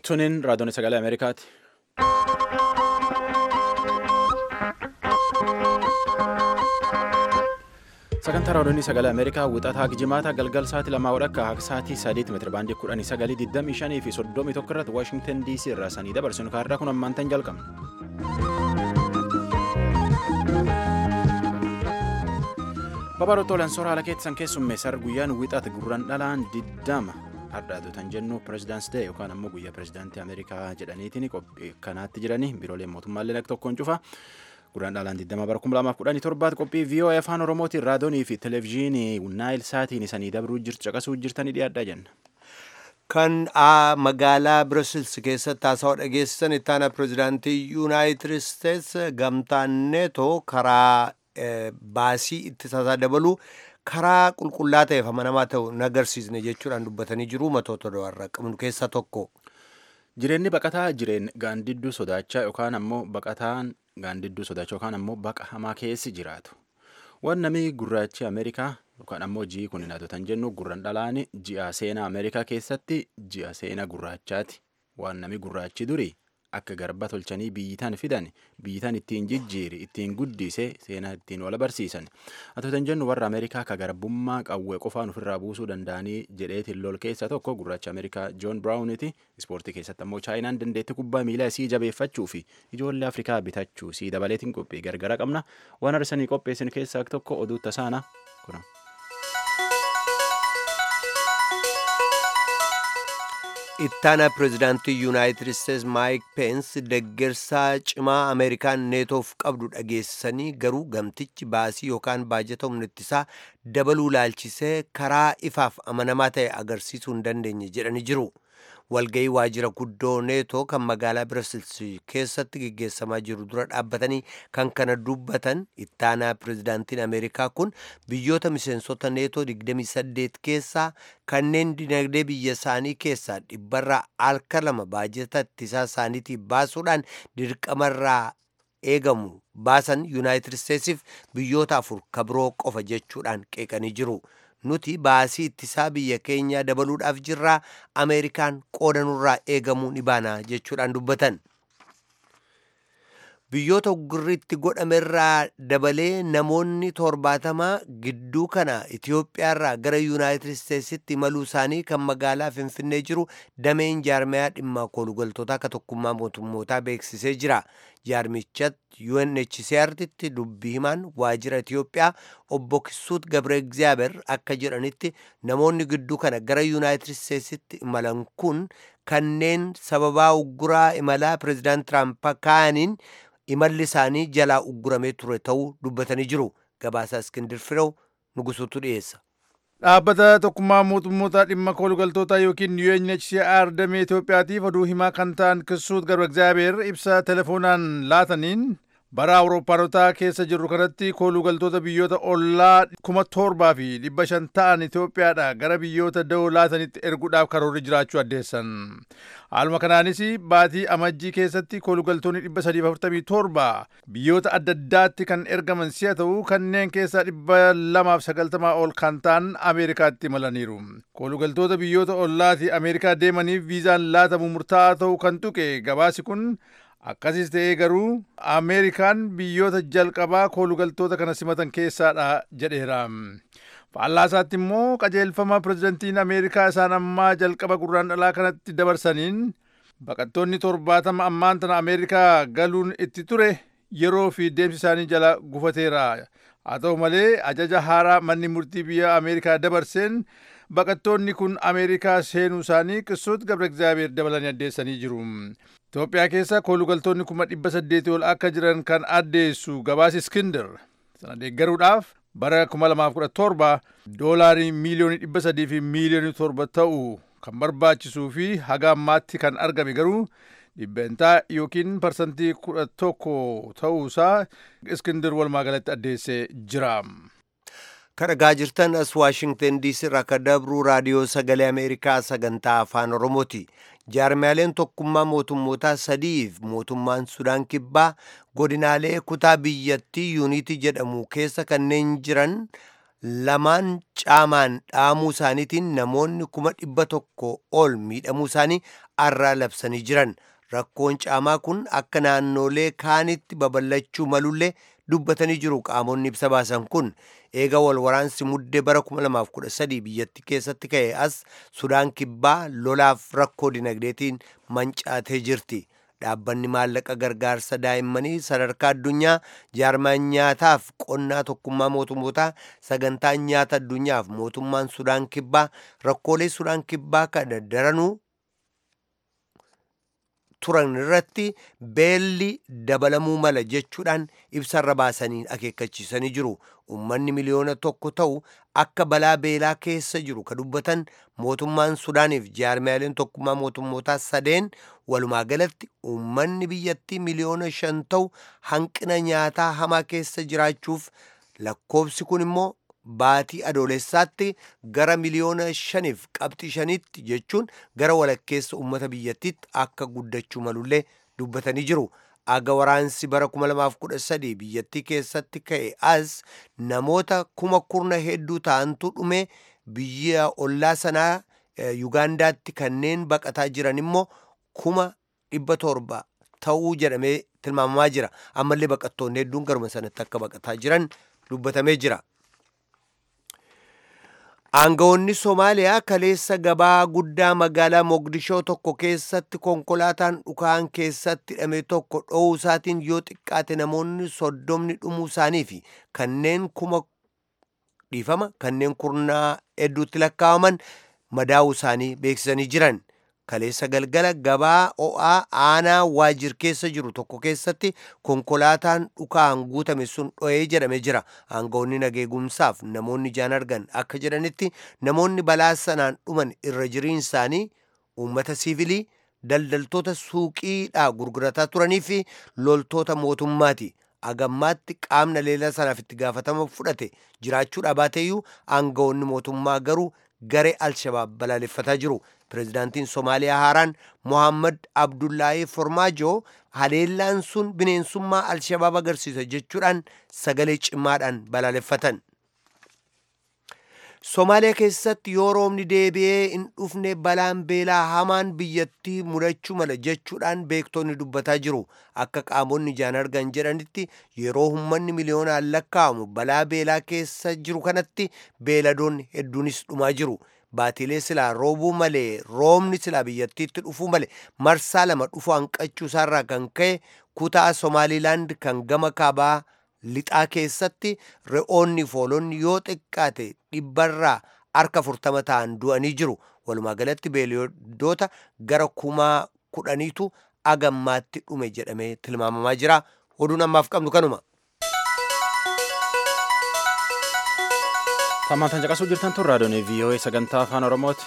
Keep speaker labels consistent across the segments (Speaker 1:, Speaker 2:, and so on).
Speaker 1: Tuniin raadiyoon sagalee Ameerikaati. Sagantaa raadiyoon sagalee Ameerikaa wixataa jimaata galgal sa'aatii lamaa wadhakka akka sa'aatii sadeeti meetira baandii kudhanii sagalii digdamii shanii fi soddomii tokko irratti Waashingtan DC irraa sanii dabarsinu kaarraa kun ammaantan jalqabna. Babaroota Olaansoo haala keessan keessummeessar guyyaan wixaati gurraan dhalaan diddama. Hardhaatotan jennu pirezidaansi ta'e yookaan ammoo guyyaa pirezidaantii Ameerikaa jedhaniitiin qophii kanaatti jiranii biiroolee mootummaallee akka tokkoon cufa. Gurraan dhalaan 20 bara 2017 qophii VOA afaan Oromootiin raadiyoonii fi televezyiinii Naayil Saatiin isanii dabruu jirtu caqasuu jirtanii dhiyaadhaa jenna.
Speaker 2: Kan magaalaa Brussels keessatti haasawaa dhageessisan itti aanaa pirezidaantii Yuunaayitid Isteets gamtaan neetoo karaa baasii ittisaa dabaluu karaa qulqullaa ta'eef amanamaa ta'u nagarsiisne jechuudhaan dubbatanii jiru matoota do'arraa qabnu keessaa tokko.
Speaker 1: Jireenyi baqataa jireen gaandidduu sodaachaa yookaan ammoo baqataan gaandidduu sodaachaa yookaan ammoo baqa hamaa keessi jiraatu. Waan namni gurraachi Ameerikaa yookaan ammoo ji'i kun hin jennu gurran dhalaan ji'a seenaa Ameerikaa keessatti ji'a seenaa gurraachaati. Waan namni gurraachi durii akka garba tolchanii biyyitaan fidan biyyitaan ittiin jijjiiri ittiin guddise seenaa ittiin wal barsiisan atootan jennu warra ameerikaa ka garbummaa qawwee qofaan ofirraa buusuu danda'anii jedheetiin lol keessa tokko gurraacha ameerikaa joon biraawuniti ispoortii keessatti ammoo chaayinaan dandeetti kubbaa miilaa isii jabeeffachuu fi ijoollee afrikaa bitachuu isii dabaleetiin qophii gargara qabna waan arsanii qopheessin keessaa tokko oduu tasaana kuna.
Speaker 2: ittaana pirezidaantii yuunaayitid isteets maayik peens deggersaa cimaa ameerikaan neetoof qabdu dhageessanii garuu gamtichi baasii yookaan baajata humna ittisaa dabaluu laalchisee karaa ifaaf amanamaa ta'e agarsiisuu hin dandeenye jedhanii jiru walgayii waajjira guddoo neetoo kan magaalaa Brussels keessatti geggeessamaa jiru dura dhaabbatanii kan kana dubbatan ittaanaa pirezidaantiin ameerikaa kun biyyoota miseensota neetoo 28 keessaa kanneen dinagdee biyya isaanii keessaa dhibbarraa harka lama baajata ittisaa isaaniitii baasuudhaan dirqamarraa eegamu baasan yuunaayitid isteetsiif biyyoota afur kabiroo qofa jechuudhaan qeeqanii jiru. nuti baasii ittisaa biyya keenyaa dabaluudhaaf jirraa ameerikaan qooda nurraa eegamuu ni baana jechuudhaan dubbatan. biyyoota uggurriitti godhamerraa dabalee namoonni torbaatamaa gidduu kana Itiyoophiyaarraa gara yuunaayitid isteetsitti imaluu isaanii kan magaalaa Finfinnee jiru dameen jaarmayaa dhimma koolugaltootaa akka tokkummaa mootummootaa beeksisee jira. Jaarmichatti UNHCR'tti dubbii himaan waajjira Itiyoophiyaa obbo Kisuut Gabre Egzaaber akka jedhanitti namoonni gidduu kana gara yuunaayitid isteetsitti imalan kun kanneen sababaa ugguraa imalaa pireezidaant Tiraamp kaa'aniin imalli isaanii jalaa ugguramee ture ta'uu dubbatanii jiru. Gabaasaa Iskindir Firew nugusuutu dhiyeessa.
Speaker 3: Dhaabbata tokkummaa mootummoota dhimma koolugaltootaa yookiin UNHCR damee Itoophiyaatiif oduu himaa kan ta'an Kisuut Garba Egzaabeer ibsa telefoonaan laataniin bara awurooppaanotaa keessa jirru kanatti koolugaltoota biyyoota ollaa kuma torbaa fi dhibba shan ta'an Itoophiyaadha gara biyyoota da'oo laatanitti erguudhaaf karoorri jiraachuu addeessan. Haaluma kanaanis baatii amajjii keessatti koolugaltoonni dhibba sadiif afurtamii torba biyyoota adda addaatti kan ergaman si'a ta'u kanneen keessaa dhibba lamaaf sagaltamaa ol kan ta'an Ameerikaatti imalaniiru. Koolugaltoota biyyoota ollaati Ameerikaa deemaniif viizaan laatamu murtaa'aa ta'uu kan tuqe gabaasi kun Akkasis ta'ee garuu Ameerikaan biyyoota jalqabaa koolugaltoota kana simatan keessaadha jedheera. Faallaa isaatti immoo qajeelfama pirezidantiin Ameerikaa isaan ammaa jalqaba gurraan dhalaa kanatti dabarsaniin baqattoonni torbaatama ammaan tana Ameerikaa galuun itti ture yeroo fi deemsi isaanii jala gufateera. Haa ta'u malee ajaja haaraa manni murtii biyya Ameerikaa dabarseen baqattoonni kun Ameerikaa seenuu isaanii Kisuut Gabre Egzaabeer dabalanii addeessanii jiru. Itoophiyaa keessa koolugaltoonni kuma dhibba saddeeti ol akka jiran kan addeessu gabaasi Iskindar sana deeggaruudhaaf bara kuma lamaaf kudha torba doolaarii miiliyoonii dhibba sadii fi miiliyoonii torba ta'u kan barbaachisuu fi haga ammaatti kan argame garuu dhibbeentaa yookiin parsantii kudha tokko ta'uusaa Iskindar walumaa galatti addeessee jira.
Speaker 2: kadhagaa jirtan as waashingtan diisii irraa akka dabruu raadiyoo sagalee ameerikaa sagantaa afaan oromooti jaarmiyaaleen tokkummaa mootummootaa sadiif mootummaan sudaan kibbaa godinaalee kutaa biyyattii yuunitii jedhamu keessa kanneen jiran lamaan caamaan dhaamuu isaaniitiin namoonni kuma dhibba tokko ol miidhamuu isaanii arraa labsanii jiran rakkoon caamaa kun akka naannolee kaanitti babal'achuu malullee dubbatanii jiru qaamonni ibsa baasan kun eega wal waraansi muddee bara 2013 biyyattii keessatti ka'e as sudaan kibbaa lolaaf rakkoo dinagdeetiin mancaatee jirti dhaabbanni maallaqa gargaarsa daa'immanii sadarkaa addunyaa jaarmaan nyaataaf qonnaa tokkummaa mootummootaa sagantaa nyaata addunyaaf mootummaan sudaan kibbaa rakkoolee sudaan kibbaa kana daranuu turan irratti beelli dabalamuu mala jechuudhaan ibsarra baasanii akeekkachiisanii jiru ummanni miliyoona tokko ta'u akka balaa beelaa keessa jiru ka dubbatan mootummaan sudaaniif jaarmiyaaleen tokkummaa mootummootaa sadeen walumaa galatti ummanni biyyattii miliyoona shan ta'u hanqina nyaataa hamaa keessa jiraachuuf lakkoobsi kun immoo baatii adoolessaatti gara miliyoona shaniif qabxii shanitti jechuun gara walakkeessa ummata biyyattiitti akka guddachuu malullee dubbatanii jiru. Aga waraansi bara 2013 biyyattii keessatti ka'e as namoota kuma kurna hedduu ta'antu dhume biyya ollaa sanaa Yugaandaatti kanneen baqataa jiran immoo kuma dhibba torba ta'uu jedhamee tilmaamamaa jira. Ammallee baqattoonni hedduun garuma sanatti akka baqataa jiran dubbatamee jira. Aangawoonni Somaaliyaa kaleessa gabaa guddaa magaalaa Mogadishoo tokko keessatti konkolaataan dhukaan keessatti hidhame tokko dho'uu isaatiin yoo xiqqaate namoonni soddomni dhumuu isaanii fi kanneen kuma dhiifama kanneen kurnaa hedduutti lakkaa'aman madaa'uu isaanii beeksisanii jiran. Kaleessa galgala gabaa o'aa aanaa waajir keessa jiru tokko keessatti konkolaataan dhukaan guutame sun dho'ee jedhamee jira. Aangawoonni nageegumsaaf namoonni ijaan argan akka jedhanitti namoonni balaa sanaan dhuman irra jiriin isaanii uummata siivilii daldaltoota suuqiidhaa gurgurataa turanii fi loltoota mootummaati. Agammaatti qaamna leela sanaaf itti gaafatama fudhate jiraachuudha baateeyyuu aangawoonni mootummaa garuu garee alshabaab balaaleffataa jiru. Pireezidaantiin Somaaliyaa haaraan Mohammad Abdullaahi Formaajoo haleellaan sun bineensummaa alshabaab agarsiisa jechuudhaan sagalee cimaadhaan balaaleffatan. Somaaliyaa keessatti yoo roobni deebi'ee hin dhufne balaan beelaa hamaan biyyattii mudachuu mala jechuudhaan beektonni dubbataa jiru. Akka qaamonni ijaan argan jedhanitti yeroo uummanni miliyoonaan lakkaa'amu balaa beelaa keessa jiru kanatti beeladoonni hedduunis dhumaa jiru. Baatilee silaa roobuu malee roobni silaa biyyattiitti dhufuu malee marsaa lama dhufu hanqachuu isaarraa kan ka'e kutaa Somaalilaand kan gama kaabaa lixaa keessatti re'oonni foolonni yoo xiqqaate dhibbarraa harka furtama ta'an du'anii jiru. Walumaa galatti beeladoota gara kumaa kudhaniitu agammaatti dhume jedhamee tilmaamamaa jira. Oduun ammaaf qabnu kanuma.
Speaker 1: Tammaantan caqasuu jirtan tun raadiyoon VOA sagantaa afaan Oromooti.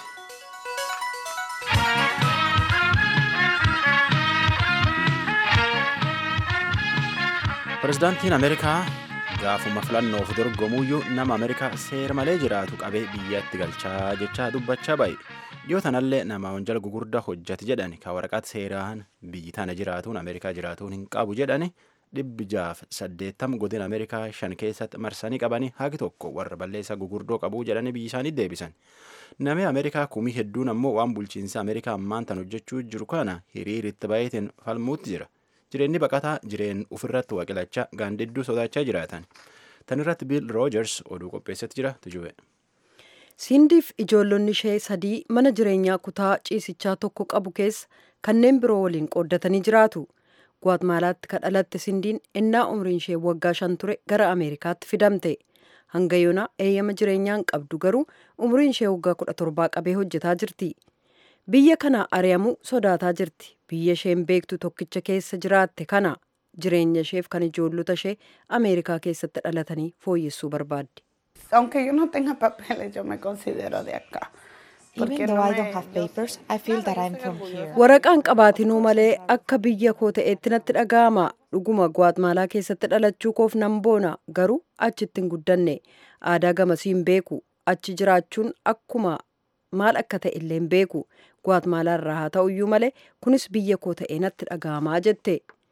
Speaker 1: Pireezidaantiin Ameerikaa gaafuma filannoof dorgomuuyyuu nama Ameerikaa seera malee jiraatu qabee biyyatti galchaa jechaa dubbachaa baay'e. Dhiyoo tanallee nama wanjala gugurdaa hojjate jedhani ka waraqaata seeraan biyyi tana jiraatuun Ameerikaa jiraatuun hin qabu jedhani dhibbi jaaf saddeettam godina Ameerikaa shan keessatti marsanii qabanii haqi tokko warra balleessaa gugurdoo qabuu jedhanii biyyi isaanii deebisan. Namni Ameerikaa kumii hedduun ammoo waan bulchiinsa Ameerikaa ammaan tan hojjechuu jiru kana hiriiritti baay'ateen falmuutti jira. Jireenyi baqataa jireen ofirratti waaqilachaa gaandidduu sodaachaa jiraatan. Tan irratti Biil Roojers oduu qopheessatti jira tujube.
Speaker 4: Siindiif ijoollonni ishee sadii mana jireenyaa kutaa ciisichaa tokko qabu keessa kanneen biroo waliin qooddatanii jiraatu. Guwaatmaalaatti kan dhalatte Sindiin ennaa umriin ishee waggaa shan ture gara Ameerikaatti fidamte. Hanga yoonaa eeyyama jireenyaan qabdu garuu umriin ishee waggaa kudha torbaa qabee hojjetaa jirti. Biyya kana ari'amuu sodaataa jirti. Biyya isheen beektu tokkicha keessa jiraatte kana jireenya isheef kan ijoollota ishee Ameerikaa keessatti dhalatanii fooyyessuu barbaaddi.
Speaker 5: Aunque yo no tenga papeles, yo me considero de acá.
Speaker 6: Even though I don't have papers, I feel that I'm from here.
Speaker 4: Waraqaan qabaatinuu malee akka biyya koo ta'eetti natti dhaga'ama. Dhuguma Guwaatmaalaa keessatti dhalachuu koof nan boona. Garuu achitti hin guddanne. Aadaa gamasii hin beeku. Achi jiraachuun akkuma maal akka ta'e illee hin beeku. Guwaatmaalaa irraa haa ta'uyyuu malee kunis biyya koo ta'ee natti dhaga'amaa jette.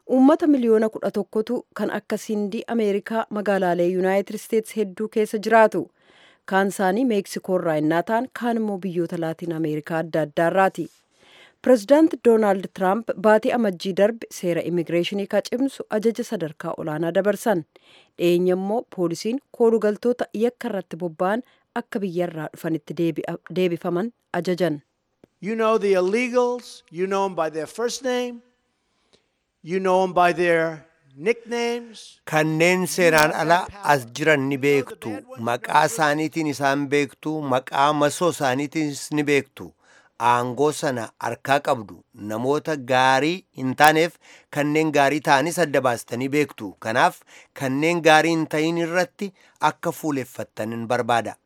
Speaker 4: uummata miliyoona kudha tokkotu kan akka sindii ameerikaa magaalaalee yuunaayitid isteetsi hedduu keessa jiraatu kaan isaanii meeksikoo irraa innaa ta'an kaan immoo biyyoota laatiin ameerikaa adda addaarraati pirezidaanti doonaald tiraamp baatii amajjii darbe seera immigireeshinii ka cimsu ajaja sadarkaa olaanaa dabarsan dhiyeenya immoo poolisiin koolugaltoota yakka irratti bobba'an akka biyyarraa dhufanitti deebifaman ajajan.
Speaker 7: You know the illegals, you know them by their first name, you know them by their nicknames.
Speaker 2: Kanneen seeraan ala as jiran ni beektu. Maqaa isaaniitiin isaan beektu. Maqaa masoo isaaniitiinis ni beektu. Aangoo sana harkaa qabdu. Namoota gaarii hin taaneef kanneen gaarii ta'anis adda baastanii beektu. Kanaaf kanneen gaarii hin ta'in irratti akka fuuleffattanin barbaada.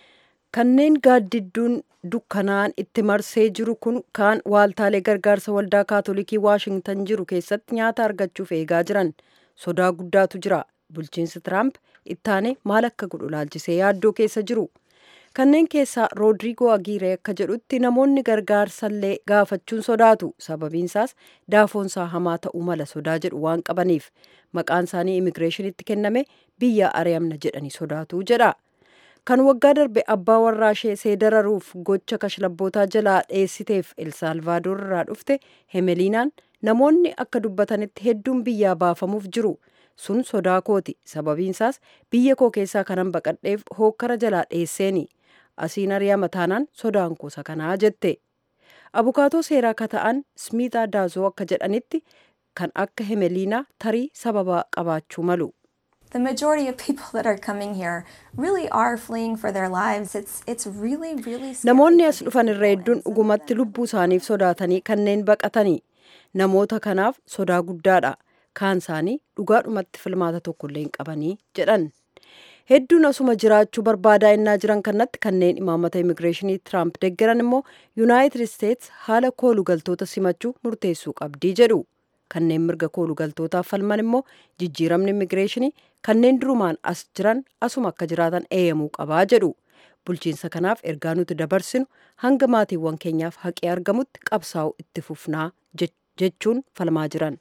Speaker 4: kanneen gaaddidduun dukkanaan itti marsee jiru kun kaan waaltaalee gargaarsa waldaa kaatolikii waashingtan jiru keessatti nyaata argachuuf eegaa jiran sodaa guddaatu jira bulchiinsi tiraamp ittaane maal akka godhu laalchisee yaaddoo keessa jiru kanneen keessaa roodriigoo agiiree akka jedhutti namoonni gargaarsallee gaafachuun sodaatu sababiinsaas daafoonsaa hamaa ta'uu mala sodaa jedhu waan qabaniif maqaan isaanii immigireeshinitti kenname biyya ari'amna jedhanii sodaatu jedha. kan waggaa darbe abbaa warraa ishee seedararuuf gocha kashlabbootaa jalaa dheessiteef elsaalvaadoor irraa dhufte hemeliinaan namoonni akka dubbatanitti hedduun biyyaa baafamuuf jiru sun sodaa kooti sababiinsaas biyya koo keessaa kanan baqadheef hookkara jalaa dheesseeni asiin ari'ama taanaan sodaan kuusa kanaa jette abukaatoo seeraa ka ta'an smiitaa daazoo akka jedhanitti kan akka hemeliinaa tarii sababa qabaachuu malu.
Speaker 8: the majority of people that are coming here really are fleeing for their lives. It's it's really really
Speaker 4: Namoonni as dhufan irra hedduun dhugumatti lubbuu isaaniif sodaatanii kanneen baqatanii namoota kanaaf sodaa guddaadha. Kaan isaanii dhugaadhumatti filmaata tokkollee hin qabanii jedhan. Hedduun asuma jiraachuu barbaadaa innaa jiran kanatti kanneen imaamata immigireeshinii Tiraamp deeggaran immoo Yuunaayitid Isteets haala koolugaltoota simachuu murteessuu qabdii jedhu. kanneen mirga koolugaltootaaf falman immoo jijjiiramni immigireeshinii kanneen durumaan as jiran asuma akka jiraatan eeyyamuu qabaa jedhu bulchiinsa kanaaf ergaa nuti dabarsinu hanga maatiiwwan keenyaaf haqee argamutti qabsaa'u itti fufnaa jechuun falmaa jiran.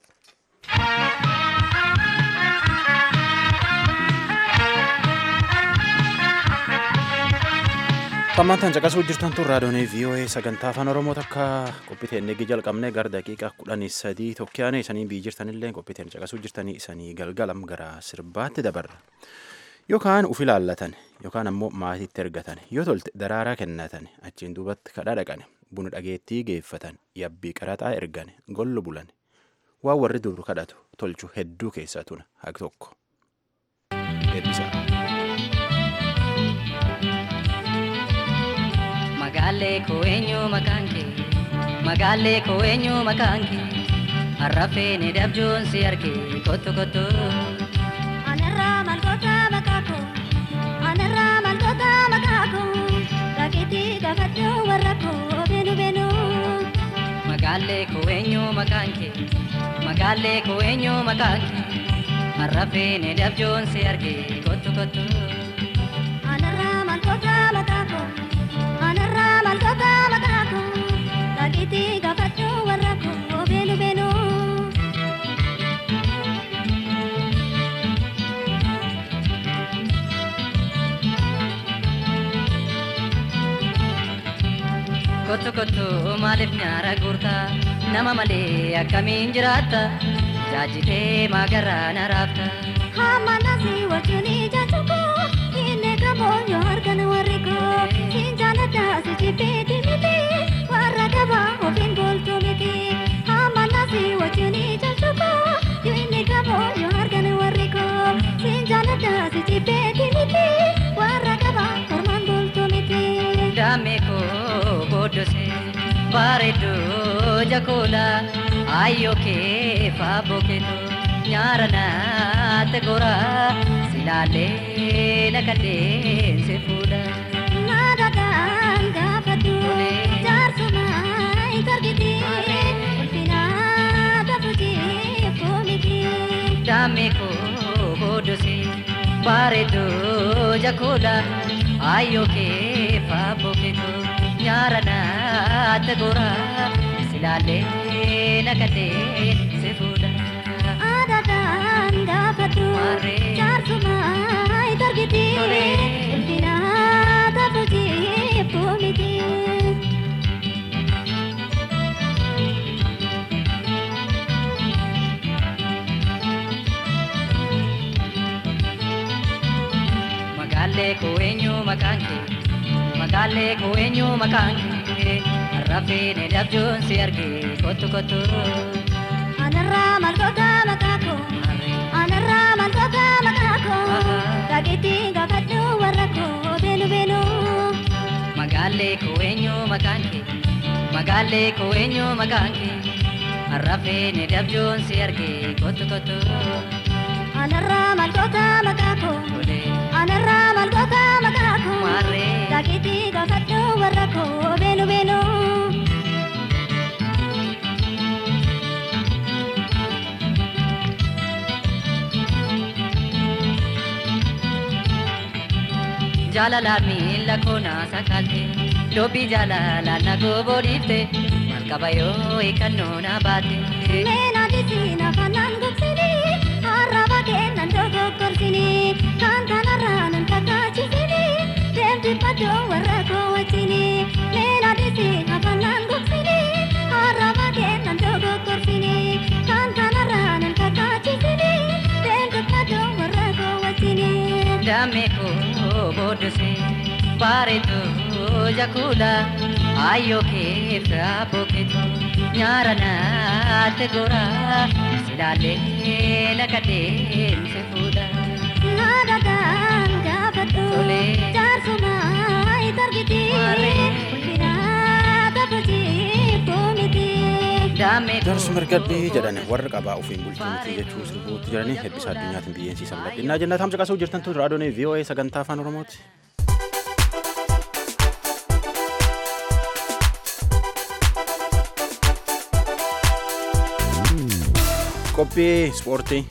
Speaker 1: Tammaantaan caqasuu jirtan tun raadiyoonii VOA sagantaa afaan Oromoo takka qophiiteen eegi jalqabne gara daqiiqaa kudhanii sadii tokkiyaane isanii biyyi jirtanillee qophiiteen caqasuu jirtanii isanii galgalam gara sirbaatti dabarra. Yookaan uf ilaallatan yookaan ammoo maatiitti ergatan yoo tolte daraaraa kennatan achiin duubatti kadhaa dhaqan buna dhageettii geeffatan yabbii qaraxaa ergan gollu bulan waan warri dur kadhatu tolchu hedduu keessaa tuna haq tokko. Eebbisaa.
Speaker 9: Magaalee koo eenyu maqaan kee magaalee koo eenyu maqaan kee harrafee ni dabjuun si argee kottu kottu.
Speaker 10: Anarraa malkoota maqaa koo anarraa malkoota maqaa koo dhageetti gaafadhu warra koo beenu beenu.
Speaker 9: Magaalee koo eenyu maqaan kee magaalee koo eenyu maqaan kee harrafee ni dabjuun si argee kottu kottu.
Speaker 10: Anarraa malkoota maqaa koo. Anarraa malkoota maqaa koo dhageetti gaafadhu warra koo beenu beenu.
Speaker 9: Kottu kottu maaliif nyaara guurta nama malee akkamiin jiraatta jaajitee maagarraa na raafta.
Speaker 10: Hamma nasi wajjin ija tokko inni kaboonyo argan warri koo siin jaalladha si jibbeeti miti warra gabaa ofiin booltu miti. Hamma nasi wajjin ija tokko inni kaboonyo argan warri koo siin jaalladha si jibbeeti miti warra gabaa ormaan booltu miti.
Speaker 9: Daamee koo booddose bareedduu jakoola ayyoo kee faaboo keetoo nyaara naatti gora silaalee nakadee si fuudha.
Speaker 10: Naadadhaan gaafadhu jaarsuma hin targiti ulfinaa taphutee foomiti.
Speaker 9: Daamee koo booddose bareedduu jakoola ayyoo kee faaboo keetoo nyaara naatti gora silaalee nakadee si fuudha.
Speaker 10: gaafadhu jaarsumaa itti argiti ulfina qabu jibbuu miti.
Speaker 9: Magaalee koo eenyu maqaan kee magaalee koo eenyu maqaan kee arrafee dabjoon si argee kottu kottu.
Speaker 10: Anarraa maal goota maqaa koo anarraa maal goota maqaa koo dhageetti gaafadhu warra koo beenu beenu.
Speaker 9: Magaalee koo eenyu maqaan kee magaalee koo eenyu maqaan kee arrafee dabjoon si argee kottu kottu.
Speaker 10: Anarraa maal goota maqaa koo anarraa maal goota maqaa koo dhageetti gaafadhu warra koo beenu beenu.
Speaker 9: Jaalalaan miila koo naasa kaalte dubbii jaalalaan na goboodifte maal qaba yoo hiikannoo na baate.
Speaker 10: Meenaa jisiin afaanaan gogsini arraba kennan dogoggorsini kan kanarraa nan kakaachisini deemti baddoo warra koo wajjini meenaa jisiin afaanaan gogsini arraba kennan dogoggorsini kan kanarraa nan kakaachisini deemti baddoo warra koo wajjini.
Speaker 9: Damee koo booddose bareedduu jakula ayyoo keessa booketu nyaara naatti gora silaalee laga deemse fuudha.
Speaker 10: Naadadaan gaafadhu jaarsumaa itti argiti ulfina qabu jibbuu miti.
Speaker 1: Jaarsu mirgadhee jedhan warra qabaa ofiin bulchuu miti jechuu sirbuutti jiranii hebbisa addunyaatiin biyyeensiisan bal'inaa jennaa tamsa qasuu jirtan tun raadiyoon VOA sagantaa afaan Oromooti. Qophii ispoortii.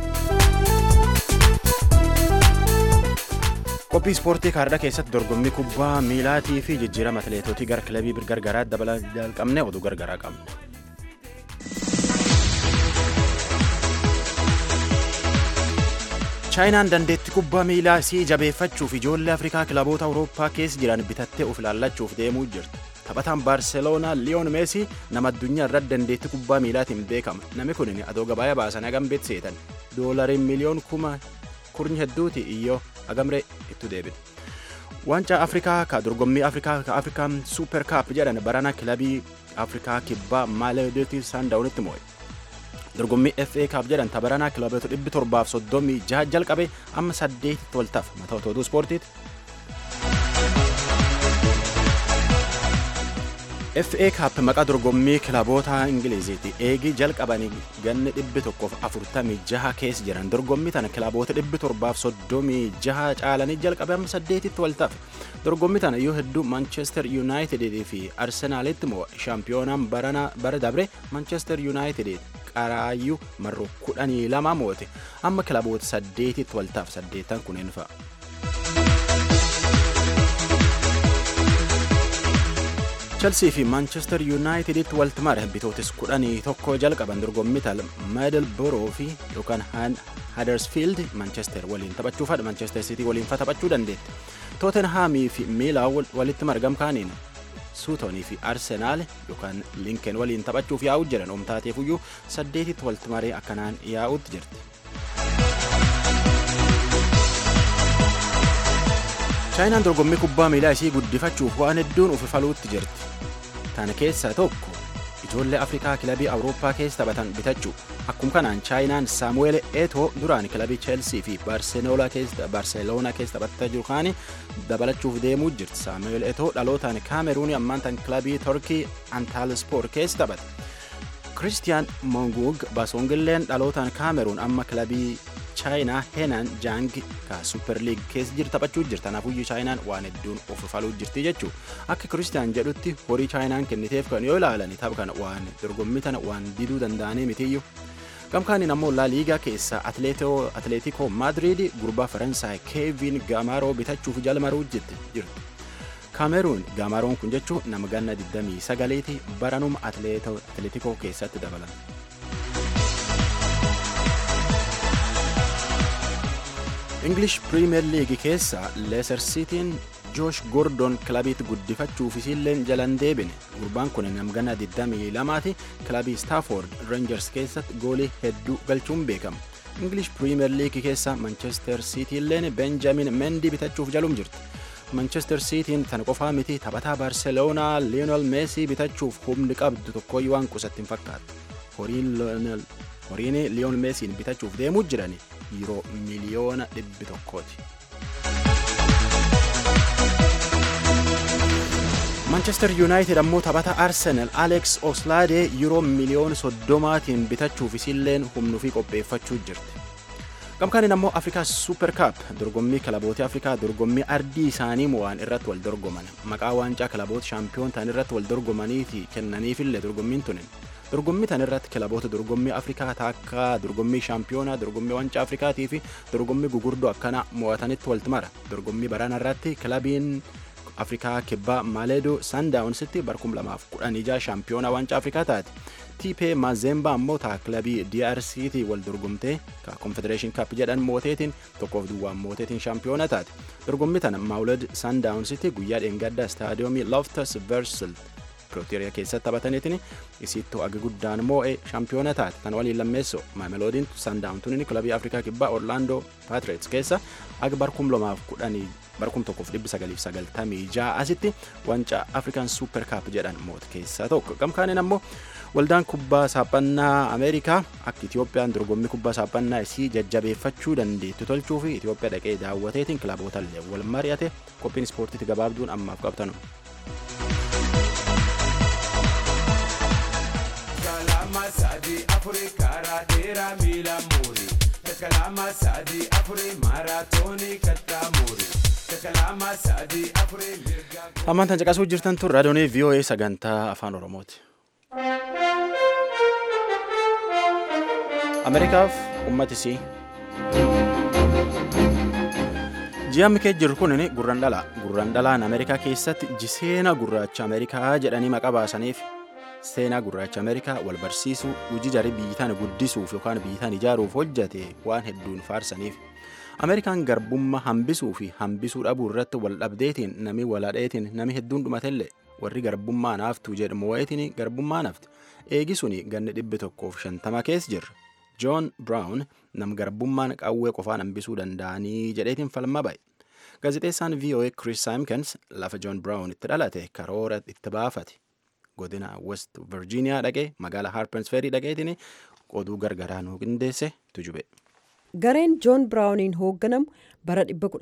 Speaker 1: Qophii ispoortii kaardhaa keessatti dorgommii kubbaa miilaatii fi jijjiirama atileetotii gara kilabii gargaraatti dabalaa jalqabne oduu gargaraa qabna. chaayinaan dandeettii kubbaa miilaa isii jabeeffachuuf ijoollee afrikaa kilaboota awurooppaa keessa jiran bitattee of ilaallachuuf deemuu jirti taphataan baarseloonaa liyoon meesii nama addunyaa irratti dandeettii kubbaa miilaatiin beekama namni kun adoo gabaaya baasan hagam beekseetan doolariin miliyoon kuma kurni hedduuti iyyoo hagamree itti deebine. Waancaa Afrikaa ka dorgommii Afrikaa ka Afrikaan Suuper Kaap jedhan barana kilabii Afrikaa kibbaa Maaleediyooti Saandaawunitti moo'e. dorgommii FA Cup jedhan tabaranaa kilaboota dhibbi torbaaf soddomii jaha jalqabe amma saddeetitti waltaaf mataa otoo ispoortiiti. FA Cup maqaa dorgommii kilaboota Ingiliziiti. Eegii jalqabanii ganni dhibbi tokkoof afurtamii jaha keessa jiran dorgommii tana kilaboota dhibbi torbaaf soddomii jaha caalanii jalqabe amma saddeetitti waltaaf. Dorgommii tana yoo hedduu Manchester United fi Arsenaalitti moo shaampiyoonaan bara dabre Manchester United qaraayyuu marroo kudhanii lama moote amma kilaboota saddeetitti waltaaf saddeettan kunneen fa'a. Chelsea fi Manchester Uniteditti walti mare bitootis kudhanii tokko jalqaban dorgommii tal Middlesbrough fi yookaan Huddersfield Manchester waliin taphachuuf haadha Manchester City waliin fa taphachuu dandeetti. Tottenhamii fi Miilaa walitti margam kaaniin suutonii fi arsenaal yookaan linkeen waliin taphachuuf yaa'u jiran oomtaateefuyyuu saddeetitti walti maree akkanaan yaa'utti jirti. chaayinaan dorgommii kubbaa miilaa ishii guddifachuuf waan hedduun ufifaluutti jirti. Tana keessaa tokko ijoollee Afrikaa kilabii Awurooppaa keessa taphatan bitachuu akkuma kanaan chaayinaan Saamu'eel Eetoo duraan kilabii Cheelsii fi Baarseloonaa keessa taphataa jiru kaani dabalachuuf deemuu jirti. Saamu'eel Eetoo dhalootaan Kaameruunii ammaan tan kilabii Torkii Antaalispoor keessa taphata. Kiristiyaan Mongug Basongilleen dhalootaan Kaameruun amma kilabii chaayinaa Henan Jang ka Super League keessa jirti taphachuu jirti. Kanaafuu chaayinaan waan hedduun ufifaluu jirti jechuu akka Kiristiyaan jedhutti horii chaayinaan kenniteef kan yoo ilaalan tapha kana waan dorgommii tana waan diduu danda'anii mitiyyuu. Gamkaaniin ammoo laa liigaa keessa Atleetiko Maadriid gurbaa Faransaay Keevin Gaamaaroo bitachuuf jalmaruu jirti. Kaameruun Gaamaaroon kun jechuun nama ganna 29ti baranuma Atleetikoo keessatti dabalan. English Premier League keessa Leicester Cityin Joosh Gordon kilabiitti guddifachuuf isilleen jalan deebine. Gurbaan kun namgana 22ti kilabii Stafford Rangers keessatti goolii hedduu galchuun beekama. English Premier League keessa Manchester City illeen Benjamin Mendy bitachuuf jalum jirti. Manchester Cityin tana qofaa miti taphataa Barcelonaa Lionel Messi bitachuuf humni qabdu tokkoyyuu waan qusatti hin fakkaatu. Horiin Lionel horiin Lionel Messiin bitachuuf deemuu jirani yeroo miliyoona dhibbi tokkooti. Manchester United ammoo taphata Arsenal Alex Oxlade yeroo miliyoona soddomaatiin bitachuuf isilleen humnuu fi qopheeffachuu jirti. Gamkaaniin ammoo Afrikaa Super Cup dorgommii kilaboota Afrikaa dorgommii ardii isaanii mo'aan irratti wal dorgoman maqaa waancaa kilaboota shaampiyoon ta'an irratti wal dorgomaniiti kennaniifillee dorgommiin tunin. Dorgommii tan irratti kilaboota dorgommii Afrikaa takka dorgommii shaampiyoonaa dorgommii waancaa Afrikaatii fi dorgommii gugurdoo akkana mo'atanitti walti mara. Dorgommii baraana irratti kilabiin Afrikaa kibbaa Maaleedoo Sandaawunsitti barkum lamaaf kudhan ijaa shaampiyoonaa waancaa Afrikaa taate. Tiipee Mazemba ammoo taa kilabii DRC'ti wal dorgomtee ka Confederation Cup jedhan mooteetiin tokkoof duwwaan mooteetiin shaampiyoona taate. Dorgommii tana Maawulad Sandaawunsitti guyyaa dheengaddaa istaadiyoomii Loftus Versal Pretoria keessatti taphataniitiin isittuu agi guddaan moo'ee shaampiyoona taate. Tan waliin lammeessoo Maameloodiin Sandaawuntuun kilabii Afrikaa kibbaa Orlando Patriots keessa agi barkum lamaaf kudhanii barkum tokkoof dhibbi sagaliif sagaltamii ja'a asitti wanca African Super Cup jedhan moote keessaa tokko. Gamkaaniin ammoo waldaan kubbaa saaphannaa Ameerikaa akka Itiyoophiyaan dorgommii kubbaa saaphannaa isii jajjabeeffachuu dandeettu tolchuu fi Itiyoophiyaa dhaqee daawwateetiin kilaboota illee wal mari'ate qophiin ispoortiitti gabaabduun ammaaf qabtanu.
Speaker 11: kalama sadi afuri karaa dheeraa miila muuri kalama sadi afuri maaraatoonii kattaa muuri kalama sadi afuri mirga.
Speaker 1: Ammaan tan caqasuu jirtan tun raadiyoonii VOA sagantaa afaan Oromooti. Ameerikaaf uummatisii. Ji'amni kee jiru kun gurran dhala. Gurran dhalaan Ameerikaa keessatti jiseena gurraacha Ameerikaa jedhanii maqaa baasaniif seenaa gurraacha Ameerikaa wal barsiisuu, hojii jarii biyyitaan guddisuuf yookaan biyyitaan ijaaruuf hojjate waan hedduun faarsaniif. Ameerikaan garbummaa hambisuu fi hambisuu dhabuu irratti wal dhabdeetiin nami waladheetiin nami hedduun dhumatillee warri garbummaa naaftu jedhamu wayitiin garbummaa nafti. Eegisuun ganni dhibbi tokkoof shantama keessa jirra. John Brown nam garbummaan qawwee qofaan hambisuu danda'anii jedheetiin falma ba'e. Gaazexeessaan VOA Chris Simkins lafa John Brown itti dhalate karoora itti baafate. Godina West Virginia dhaqee magaalaa Harpers Ferry dhaqeetiin oduu gargaraa nuu qindeesse tujube.
Speaker 4: Gareen Joon Biraawuniin hoogganamu bara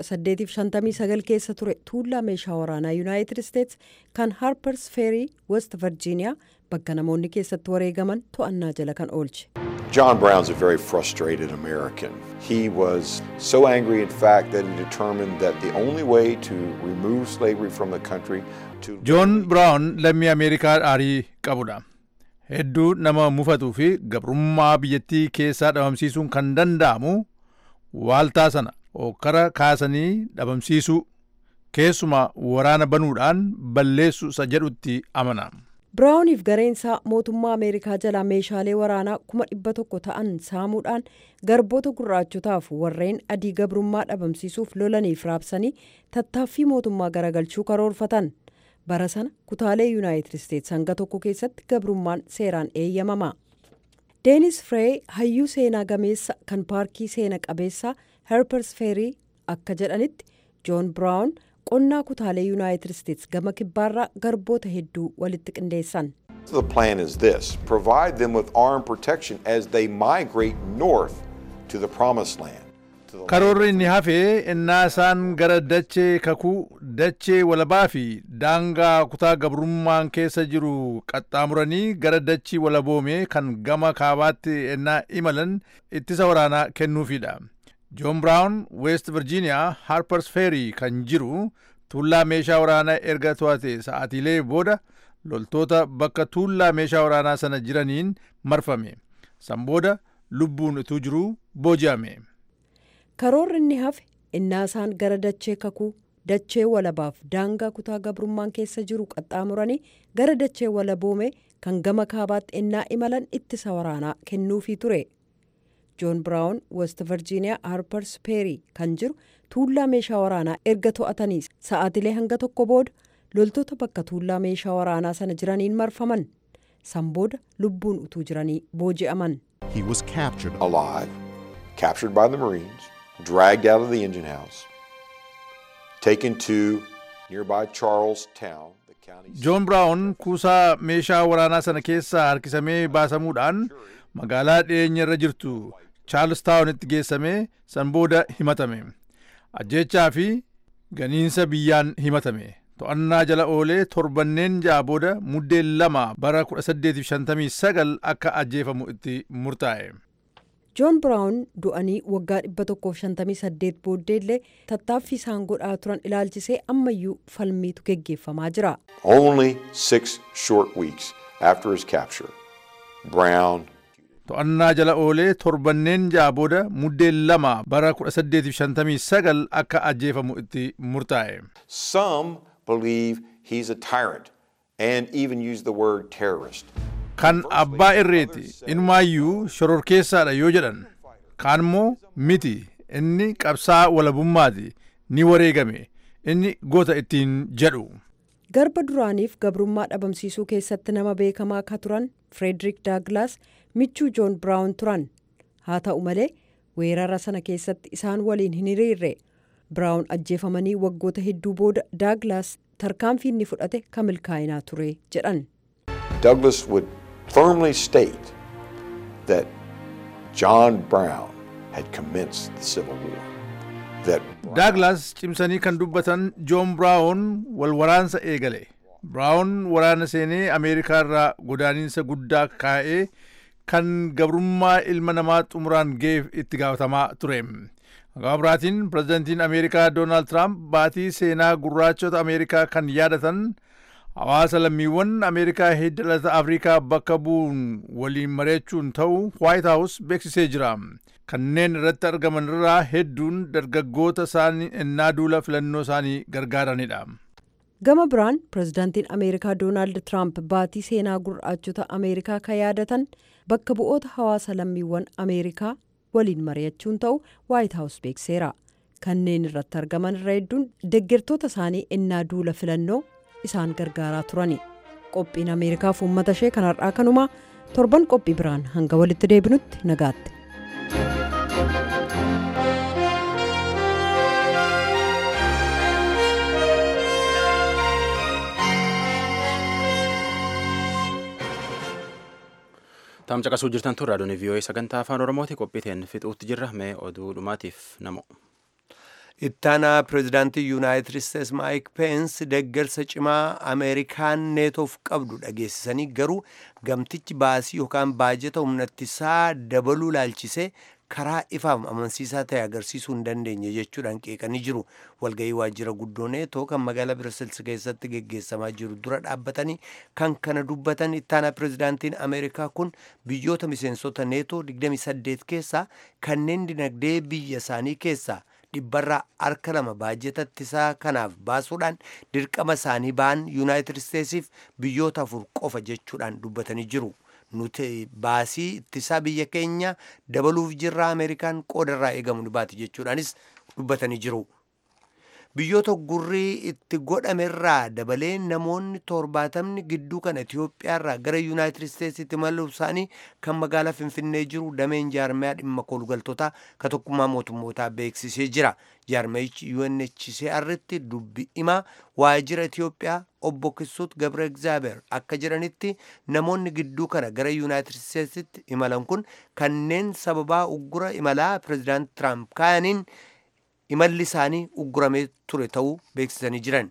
Speaker 4: 1859 keessa ture tuullaa meeshaa waraanaa Yuunaayitid Isteets kan Harpers Ferry West Virginia bakka namoonni keessatti wareegaman to'annaa jala kan oolche.
Speaker 12: John Brown's a very frustrated American. He was so angry, in fact, that he determined that the only way to remove slavery from the country to.
Speaker 3: Joon Biraawun lammii Ameerikaa aarii qabudha. Hedduu nama mufatuu fi gabrummaa biyyattii keessaa dhabamsiisuun kan danda'amu waaltaa sana hokkara kaasanii dhabamsiisuu keessumaa waraana banuudhaan balleessu isa jedhutti amana.
Speaker 4: Biraawuniif gareensaa mootummaa Ameerikaa jalaa meeshaalee waraanaa kuma dhibba tokko ta'an saamuudhaan garboota gurraachotaaf warreen adii gabrummaa dhabamsiisuuf lolaniif raabsanii tattaaffii mootummaa garagalchuu karoorfatan. Bara sana kutaalee Yuunaayitid Isteets hanga tokko keessatti gabrummaan seeraan eeyyamama. Deenis Firee hayyuu seenaa gameessa kan paarkii seena qabeessaa Harpers Ferry akka jedhanitti Joon Biraawun qonnaa kutaalee Yuunaayitid Isteets gama kibbaarraa garboota hedduu walitti qindeessan.
Speaker 12: The plan is this provide them with armed protection as they migrate north to the promised land.
Speaker 3: Karoorri inni hafee innaa isaan gara dachee kakuu dachee walabaa fi daangaa kutaa gabrummaan keessa jiru qaxxaamuranii gara dachii walaboomee kan gama kaabaatti innaa imalan ittisa waraanaa kennuufidha. Joon Biraawun West Virginia Harpers Ferry kan jiru tuullaa meeshaa waraanaa erga to'ate sa'aatiilee booda loltoota bakka tuullaa meeshaa waraanaa sana jiraniin marfame. San booda lubbuun utuu jiruu booji'ame.
Speaker 4: Karoorri inni hafe innaa isaan gara dachee kakuu dachee walabaaf daangaa kutaa gabrummaan keessa jiru qaxxaamuranii gara dachee walaboome kan gama kaabaatti innaa imalan ittisa waraanaa kennuufii ture. joon biraawun west virjiiniyaa harpers peerii kan jiru tuullaa meeshaa waraanaa erga to'atanii sa'aatilee hanga tokko booda loltoota bakka tuullaa meeshaa waraanaa sana jiraniin marfaman san booda lubbuun utuu jiranii booji'aman.
Speaker 12: He was captured alive, captured by the Marines, dragged out of the engine house, taken to nearby Charlestown.
Speaker 3: joon biraawun kuusaa meeshaa waraanaa sana keessaa harkisamee baasamuudhaan magaalaa dhiyeenya irra jirtu chaarlstaawunitti geessamee san booda himatame ajjechaa fi ganiinsa biyyaan himatame to'annaa jala oolee torbanneen ja'a booda muddeen lama bara 1859 akka ajjeefamu itti murtaa'e.
Speaker 4: joon biraawun du'anii waggaa 158 booddeellee tattaaffii isaan godhaa turan ilaalchisee ammayyuu falmiitu geggeeffamaa jira.
Speaker 12: Only six short weeks after his capture, Brown
Speaker 3: to'annaa jala oolee torbanneen ja'a booda muddeen lama bara 1859 akka ajjeefamu itti murtaa'e.
Speaker 12: Some believe he's a tyrant and even use the word terrorist.
Speaker 3: kan abbaa irreeti inumaayyuu shororkeessaadha yoo jedhan kaan immoo miti inni qabsaa walabummaati ni wareegame inni goota ittiin jedhu.
Speaker 4: garba duraaniif gabrummaa dhabamsiisuu keessatti nama beekamaa ka turan firederik daaglaas michuu joon biraawun turan haa ta'u malee weerara sana keessatti isaan waliin hin hiriirre biraawun ajjeefamanii waggoota hedduu booda daaglaas tarkaanfii inni fudhate ka milkaa'inaa ture jedhan.
Speaker 12: Douglas would firmly state that John Brown had commenced the Civil War. That
Speaker 3: daaglaas cimsanii kan dubbatan joon biraawun wal waraansa eegale biraawun waraana seenee ameerikaa irraa godaaniinsa guddaa kaa'ee kan gabrummaa ilma namaa xumuraan ga'eef itti gaafatamaa ture Gama biraatiin pirezidantiin Ameerikaa Doonaald Tiraamp baatii seenaa gurraachota Ameerikaa kan yaadatan hawaasa lammiiwwan Ameerikaa heddalata Afrikaa bakka bu'uun waliin mari'achuun ta'uu White House beeksisee jira. Kanneen irratti argaman irraa hedduun dargaggoota isaanii ennaa duula filannoo isaanii gargaaranidha.
Speaker 4: Gama biraan pirezidaantiin Ameerikaa Doonaald Tiraamp baatii seenaa gurraachota Ameerikaa kan yaadatan bakka bu'oota hawaasa lammiiwwan Ameerikaa waliin mari'achuun ta'u White House beekseera. Kanneen irratti argaman irra hedduun deeggartoota isaanii ennaa duula filannoo isaan gargaaraa turani. Qophiin Ameerikaaf uummata ishee kan har'aa kanumaa torban qophii biraan hanga walitti deebinutti nagaatti.
Speaker 1: Taam caqasuu jirtan tun raadiyoon vii'oo'ee sagantaa afaan oromooti qophiiteen fixuutti jirra mee oduu dhumaatiif namo.
Speaker 2: ittaanaa pireezidaantii yuunaayitid isteets maayik peens deeggarsa cimaa ameerikaan neetoof qabdu dhageessisanii garuu gamtichi baasii yookaan baajeta humnattisaa dabaluu laalchisee karaa ifaaf amansiisaa ta'e agarsiisuu hin dandeenye jechuudhaan qeeqanii jiru walga'ii waajjira guddoo neetoo kan magaalaa birasilsi keessatti geggeessamaa jiru dura dhaabbatanii kan kana dubbatan ittaanaa pireezidaantiin ameerikaa kun biyyoota miseensota neetoo 28 keessaa kanneen dinagdee biyya isaanii keessaa dhibbarraa harka lama baajeta ittisaa kanaaf baasuudhaan dirqama isaanii ba'an yuunaayitid isteetsiif biyyoota afur qofa jechuudhaan dubbatanii jiru. nuti baasii ittisaa biyya keenya dabaluuf jirra ameerikaan qoodarraa eegamu ni baati jechuudhaanis dubbatanii jiru. biyyoota gurrii itti godhamerraa dabalee namoonni torbaatamni gidduu kana Itiyoophiyaarraa gara Yuunaayitid Isteetsitti imaluu isaanii kan magaalaa Finfinnee jiru dameen jaarmayaa dhimma kolugaltootaa ka tokkummaa mootummootaa beeksisee jira. Jaarmayichi UNHCR'tti dubbi himaa waajjira Itiyoophiyaa obbo Kisuut Gabre Egzaabeer akka jedhanitti namoonni gidduu kana gara Yuunaayitid Isteetsitti imalan kun kanneen sababaa uggura imalaa pireezidaant Tiraamp kaayaniin imalli isaanii ugguramee ture ta'uu beeksisanii jiran.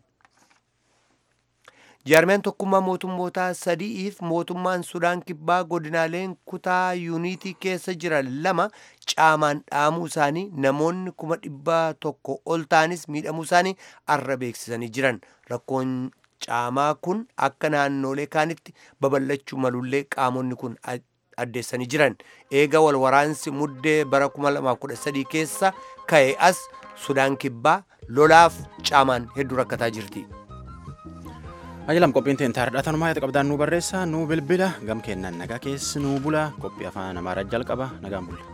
Speaker 2: jaarmiyaan tokkummaa mootummootaa sadi'iif mootummaan sudaan kibbaa godinaaleen kutaa yuunitii keessa jiran lama caamaan dhaamuu isaanii namoonni kuma dhibba tokko ol ta'anis miidhamuu isaanii arra beeksisanii jiran rakkoon caamaa kun akka naannoolee kaanitti babal'achuu malullee qaamonni kun addeessanii jiran eega wal waraansi muddee bara 2013 keessa ka'e as sudaan kibbaa lolaaf caamaan hedduu rakkataa jirti.
Speaker 1: Ajalam qophiin teen taardhatan maayata qabdaan nu barreessa nu bilbila gam kennan nagaa keessi nu bula qophii afaan amaaraa jalqaba nagaan bulla.